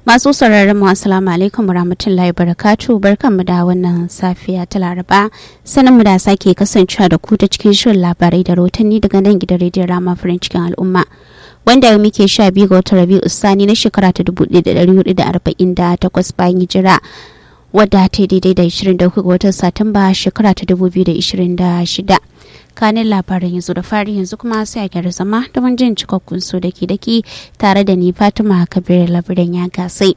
Masu sauraron mu assalamu alaikum warahmatullahi barakatu barkanmu da wannan safiya ta Laraba sanin mu da sake kasancewa da ku ta cikin shirin labarai da rotanni daga nan gidan rediyon Rama farin cikin al'umma. Wanda muke sha biyu ga watan Rabi'u Sani na shekara ta dubu ɗaya da ɗari hudu da arba'in da takwas bayan hijira. Wadda ta daidai da ishirin da uku ga watan Satumba shekara ta dubu biyu da ishirin da shida. kanin labaran yanzu da fari yanzu kuma sai a gyara zama don jin cikakkun su daki daki tare da ni fatima kabir labiran ya gasai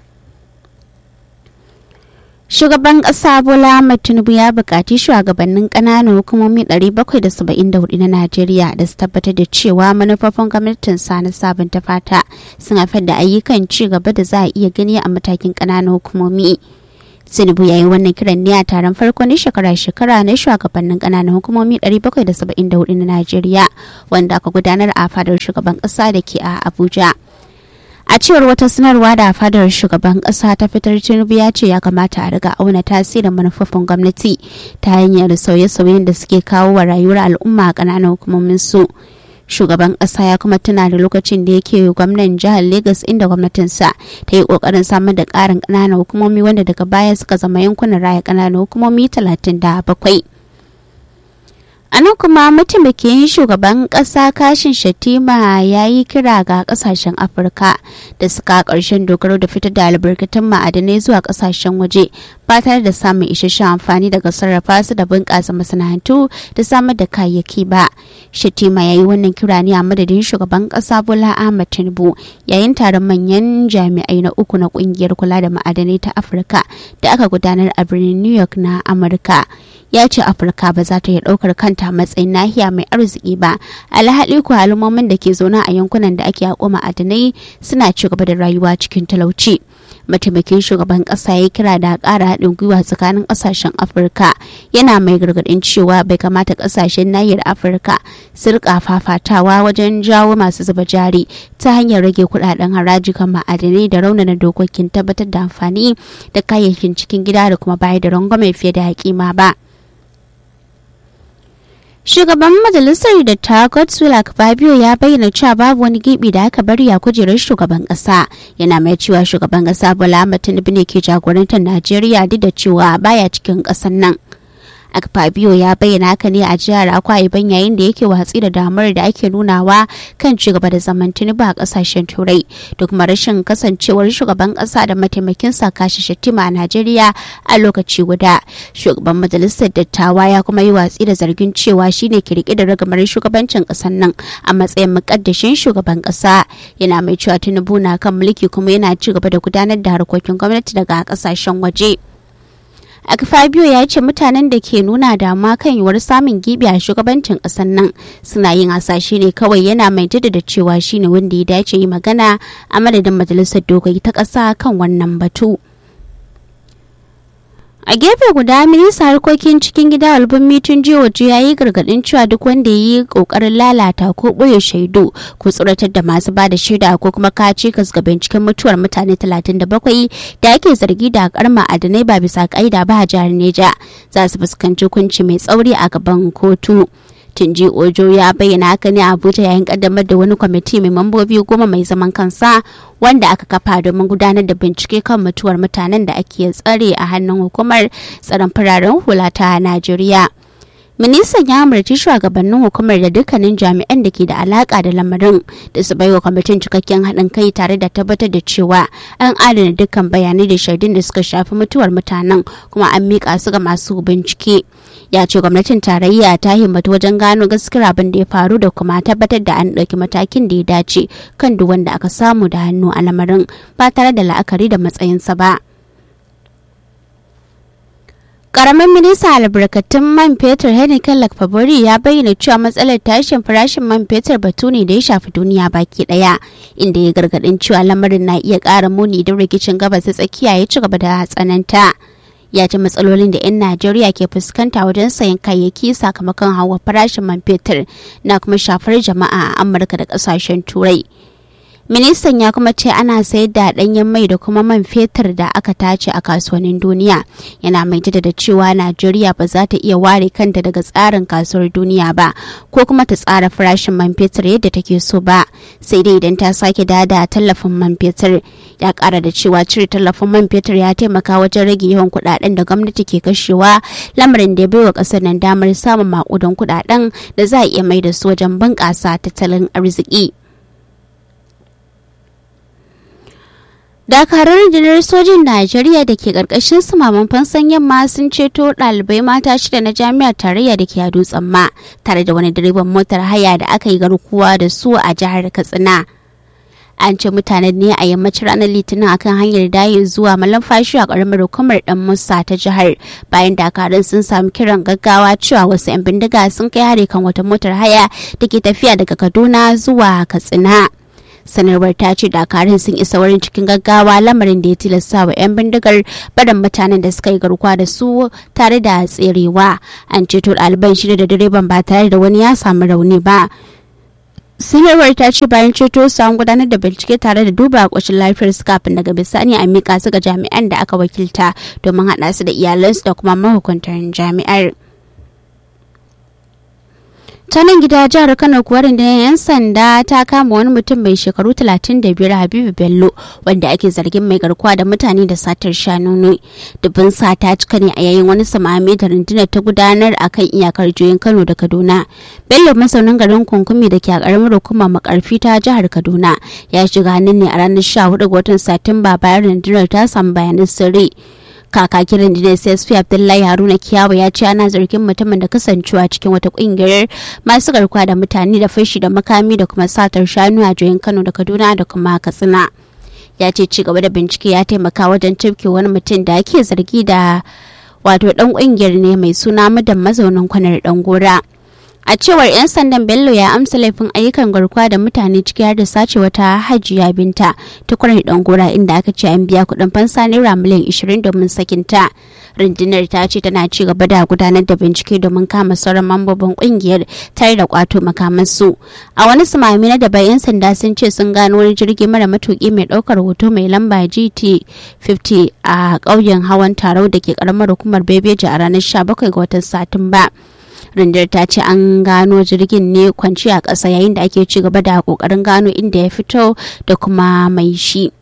shugaban ƙasa bola tinubu ya buƙaci shugabannin ƙananan hukumomi 774 na najeriya da su tabbatar da cewa manufofin gwamnatin sa na sabunta fata sun haifar da ayyukan ci gaba da za a iya gani a matakin ƙananan hukumomi tinubu ya yi wannan kiran ne a taron farko na shekara-shekara na shugabannin kananan hukumomi 774 na najeriya wanda aka gudanar a fadar shugaban kasa da ke a abuja a cewar wata sanarwa da fadar shugaban kasa ta fitar tinubu ya ce ya kamata a riga auna tasirin manufofin gwamnati ta hanyar sauye-sauyen da suke kawo wa rayuwar al'umma a kananan hukumomin su shugaban kasa ya kuma tuna da lokacin da yake gwamnan jihar Legas inda gwamnatinsa ta yi kokarin samar da karin ƙananan hukumomi wanda daga baya suka zama yankunan raya ƙananan hukumomi 37. a nan kuma mataimakin shugaban kasa kashin shatima ya yi kira ga kasashen afirka da suka karshen dogaro da fitar da albarkatun ma'adanai zuwa kasashen waje ba tare da samun isasshen amfani daga sarrafa su da bunƙasa masana'antu da samar da kayayyaki ba shatima ya yi wannan kira ne a madadin shugaban kasa bola ahmad tinubu yayin taron manyan jami'ai na uku na kungiyar kula da ma'adanai ta afirka da aka gudanar a birnin new york na amurka ya ce afirka ba za ta iya ɗaukar kanta matsayin nahiya mai arziki ba alhali ko al'ummomin da ke zaune a yankunan da ake haƙo ma'adanai suna ci gaba da rayuwa cikin talauci mataimakin shugaban ƙasa ya kira da ƙara haɗin gwiwa tsakanin ƙasashen afirka yana mai gargaɗin cewa bai kamata ƙasashen nahiyar afirka su rika fafatawa wajen jawo masu zuba jari ta hanyar rage kuɗaɗen haraji kan ma'adanai da raunana dokokin tabbatar da amfani da kayayyakin cikin gida da kuma bayar da rangwame fiye da hakima ba. Shugaban majalisar da ta Godswill Fabio ya bayyana cewa babu wani gibi da aka bari a kujerar shugaban kasa yana mai cewa shugaban kasa Bola Ahmed Tinubu ne ke jagorantar Najeriya duk da cewa baya cikin kasar nan. Akpabio ya bayyana haka ne a jihar Akwa Ibom yayin da yake watsi da damar da ake nunawa kan cigaba da zaman Tinubu a kasashen Turai da kuma rashin kasancewar shugaban kasa da mataimakin sa kashi Shettima a Najeriya a lokaci guda. Shugaban majalisar dattawa ya kuma yi watsi da zargin cewa shine ke rike da ragamar shugabancin kasar nan a matsayin mukaddashin shugaban kasa yana mai cewa Tinubu na kan mulki kuma yana ci gaba da gudanar da harkokin gwamnati daga kasashen waje. Akfabio ya ce mutanen da ke nuna damuwa kan yiwuwar samun gibi a shugabancin ƙasar nan suna yin hasashe ne kawai yana mai jaddada cewa shine wanda ya dace yi magana a madadin majalisar dokoki ta ƙasa kan wannan batu. a gefe guda minista harkokin cikin gida albin mitun jihoji ya yi gargadin cewa duk wanda ya yi kokarin lalata ko ɓoye shaidu ko tsoratar da masu ba da shaida ko kuma kaci ga binciken mutuwar mutane 37 da ake zargi da karma adanai ba bisa ƙa'ida ba a jihar neja za su fuskanci hukunci mai tsauri a gaban kotu. tunji ojo ya bayyana haka ne a abuja yayin kaddamar da wani kwamiti mai mambobi goma mai zaman kansa wanda aka kafa domin gudanar da bincike kan mutuwar mutanen da ake tsare a hannun hukumar tsaron fararen hula ta najeriya ministan ya amurci shugabannin hukumar da dukkanin jami'an da ke da alaka da lamarin da su baiwa kwamitin cikakken haɗin kai tare da tabbatar da cewa an adana dukkan bayanai da shaidun da suka shafi mutuwar mutanen kuma an miƙa su ga masu bincike ya ce gwamnatin tarayya ta himmatu wajen gano gaskiyar abin da ya faru da kuma tabbatar da an ɗauki matakin da ya dace kan duk wanda aka samu da hannu a lamarin ba tare da la'akari da matsayinsa ba. Karamin minista albarkatun man fetur Henneken Lakfabori ya bayyana cewa matsalar tashin farashin man fetur batu ne da ya shafi duniya baki daya inda ya gargadin cewa lamarin na iya ƙara muni don rikicin gabas ta tsakiya ya ci gaba da tsananta. Ya ce matsalolin da 'yan Najeriya ke fuskanta wajen sayan kayayyaki sakamakon hawa farashin man fetur na kuma shafar jama'a a Amurka da ƙasashen Turai. ministan ya kuma ce ana sayar da ɗanyen mai da kuma man fetur da aka tace a kasuwannin duniya yana mai da cewa najeriya ba za ta iya ware kanta daga tsarin kasuwar duniya ba ko kuma ta tsara farashin man fetur yadda take so ba sai dai idan ta sake dada tallafin man fetur ya kara da cewa cire tallafin man fetur ya taimaka wajen rage yawan kuɗaɗen da gwamnati ke kashewa lamarin da ya baiwa ƙasar nan damar samun maƙudan kuɗaɗen da za a iya mai da su wajen bunƙasa tattalin arziki. dakarar rundunar sojin najeriya da ke karkashin sumaman fansan yamma sun ceto ɗalibai mata shida na jami'ar tarayya da ke a dutsen ma tare da wani direban motar haya da aka yi garkuwa da su a jihar katsina an ce mutanen ne a yammacin ranar litinin akan hanyar dayin zuwa malamfashi a ƙaramar hukumar dan musa ta jihar bayan dakarun sun samu kiran gaggawa cewa wasu 'yan bindiga sun kai hari kan wata motar haya da ke tafiya daga kaduna zuwa katsina sanarwar ta ce dakarun sun isa wurin cikin gaggawa lamarin da ya tilasta wa 'yan bindigar barin mutanen da suka yi garkuwa da su tare da tserewa an ceto ɗaliban shida da direban ba tare da wani ya samu rauni ba sanarwar ta ce bayan ceto su an gudanar da bincike tare da duba ƙoshin lafiyar su kafin daga bisani a mika su ga jami'an da aka wakilta domin haɗa su da iyalansu da kuma mahukuntan jami'ar. ta nan gida jihar kano kuwa rundunar 'yan sanda ta kama wani mutum mai shekaru 35 habibu bello wanda ake zargin mai garkuwa da mutane da satar shanu ne dubin sata cika ne a yayin wani samami da rundunar ta gudanar a kan iyakar juyin kano da kaduna bello masaunin garin kunkumi da ke a karamar hukumar makarfi ta jihar kaduna ya shiga hannun ne a ranar 14 ga watan satumba bayan rundunar ta samu bayanan sirri kakakin rundunar csp abdullahi haruna kiyawa ya ce ana zargin mutumin da kasancewa cikin wata kungiyar masu garkuwa da mutane da fashi da makami da kuma satar shanu a joyin kano da kaduna da kuma katsina ya ce ci gaba da bincike ya taimaka wajen cifke wani mutum da ake zargi da wato dan kungiyar ne mai suna madan mazaunin kwanar dan gora a cewar 'yan sandan bello ya amsa laifin ayyukan garkuwa da mutane ciki har da sace wata hajiya binta ta kwarar dangora inda aka ce an biya kudin fansa naira miliyan 20 domin sakinta rundunar ta ce tana ci gaba da gudanar da bincike domin kama sauran mambobin kungiyar tare da kwato makamansu a wani sumami na daban 'yan sanda sun ce sun gano wani jirgi mara matuki mai daukar hoto mai lamba gt 50 a ƙauyen hawan tarau da ke karamar hukumar bebeji a ranar 17 ga watan satumba rundunar ta ce an gano jirgin ne kwanci a ƙasa yayin da ake ci gaba da ƙoƙarin gano inda ya fito da kuma mai shi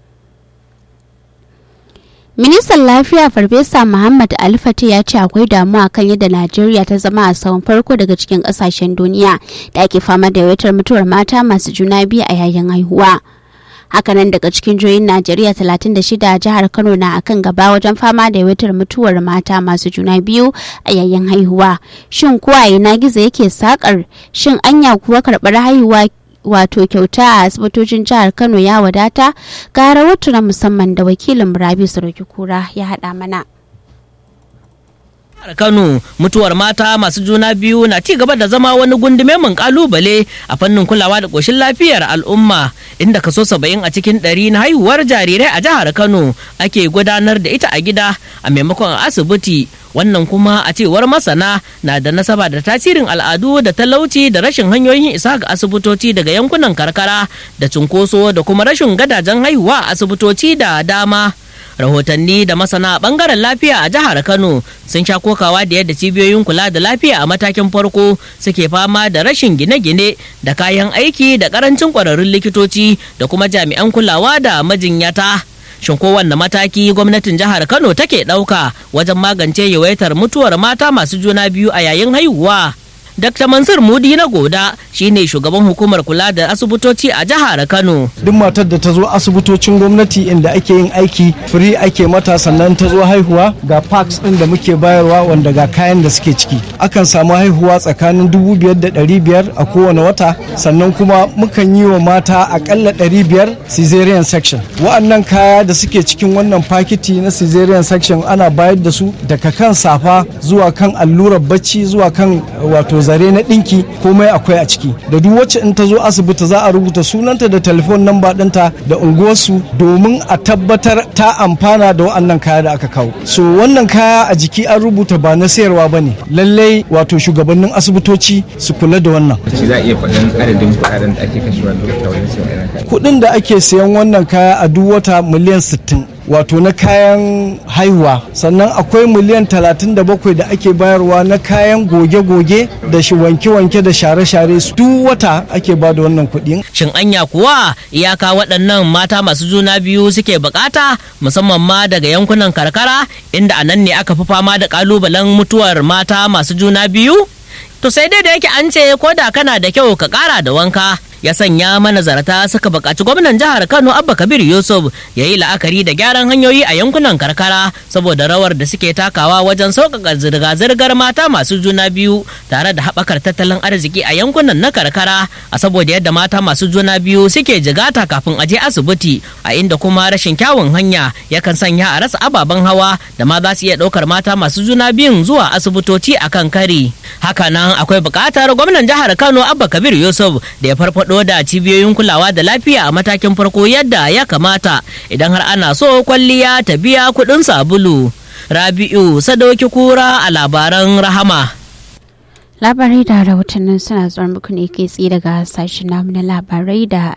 ministan lafiya farfesa muhammad alfati ya ce akwai damuwa kan yadda najeriya ta zama a tsawon farko daga cikin ƙasashen duniya da ake fama da yawaitar mutuwar mata masu juna biyu a yayin haihuwa hakanan daga cikin jihohin najeriya 36 jihar kano na akan gaba wajen fama da yawaitar mutuwar mata masu juna biyu a yayin haihuwa shin kuwa ina gizo yake sakar shin anya kuwa karɓar haihuwa wato kyauta a asibitocin jihar kano ya wadata ga rahoto na musamman da wakilin rabi sarki kura ya haɗa mana jihar Kano mutuwar mata masu juna biyu na ci gaba da zama wani gundume mun kalubale a fannin kulawa da koshin lafiyar al'umma inda kaso saba'in a cikin ɗari na haihuwar jarirai a jihar Kano ake gudanar da ita a gida a maimakon asibiti wannan kuma a cewar masana na da nasaba da tasirin al'adu da talauci da rashin hanyoyin isa ga asibitoci daga yankunan karkara da cunkoso da kuma rashin gadajen haihuwa a asibitoci da dama. rahotanni da masana bangaren lafiya a jihar kano sun sha kokawa da yadda cibiyoyin kula da lafiya a matakin farko suke fama da rashin gine-gine da kayan aiki da karancin kwararrun likitoci da kuma jami'an kulawa da majinyata shin kowanne mataki gwamnatin jihar kano take ɗauka wajen magance yawaitar mutuwar mata masu juna biyu a yayin haihuwa Dr. Mansur Mudi na Goda shine shugaban hukumar kula da asibitoci a jihar Kano. Duk matar da ta zo asibitocin gwamnati inda ake yin aiki free ake mata sannan ta zo haihuwa ga parks din da muke bayarwa wanda ga kayan da suke ciki. Akan samu haihuwa tsakanin dubu biyar da ɗari biyar a kowane wata sannan kuma mukan yi wa mata akalla ɗari biyar cesarean section. Wa'annan kaya da suke cikin wannan fakiti na cesarean section ana bayar da su daga kan safa zuwa kan allurar bacci zuwa kan wato zare na ɗinki komai akwai a ciki da duk wacce in ta zo asibiti za a rubuta sunanta da telefon namba ɗinta da unguwarsu domin a tabbatar ta amfana da wa'annan kaya da aka kawo so wannan kaya a jiki an rubuta ba na sayarwa ba ne lallai wato shugabannin asibitoci su kula da wannan shi za a iya faɗin adadin kuɗaɗen da ake kashewa duk wata wajen sayan irin kaya kuɗin da ake sayan wannan kaya a duk wata miliyan 60 wato na kayan haihuwa sannan akwai miliyan 37 da ake bayarwa na kayan goge-goge da shi wanke-wanke da share-share su duk wata ake ba da wannan kuɗi Shin anya kuwa iyaka waɗannan mata masu juna biyu suke bukata musamman ma daga yankunan karkara inda a nan ne aka fi fama da ƙalubalen mutuwar mata masu juna biyu? To sai dai da yake an ce ko da kana da kyau ka ƙara da wanka. ya sanya manazarta suka buƙaci gwamnan jihar kano abba kabir yusuf ya yi la'akari da gyaran hanyoyi a yankunan karkara saboda rawar da suke takawa wajen sauƙaƙa zirga-zirgar mata masu juna biyu tare da haɓakar tattalin arziki a yankunan na karkara a saboda yadda mata masu juna biyu suke jigata kafin a je asibiti a inda kuma rashin kyawun hanya yakan sanya a rasa ababen hawa da ma za su iya ɗaukar mata masu juna biyun zuwa asibitoci a kan kari hakanan akwai buƙatar gwamnan jihar kano abba kabir yusuf da ya farfaɗo farfado da cibiyoyin kulawa da lafiya a matakin farko yadda ya kamata idan har ana so kwalliya ta biya kuɗin sabulu. Rabi'u Sadauki Kura a labaran Rahama. labarai da rahotannin suna zuwa muku ne kai tsaye daga sashen namu na labarai da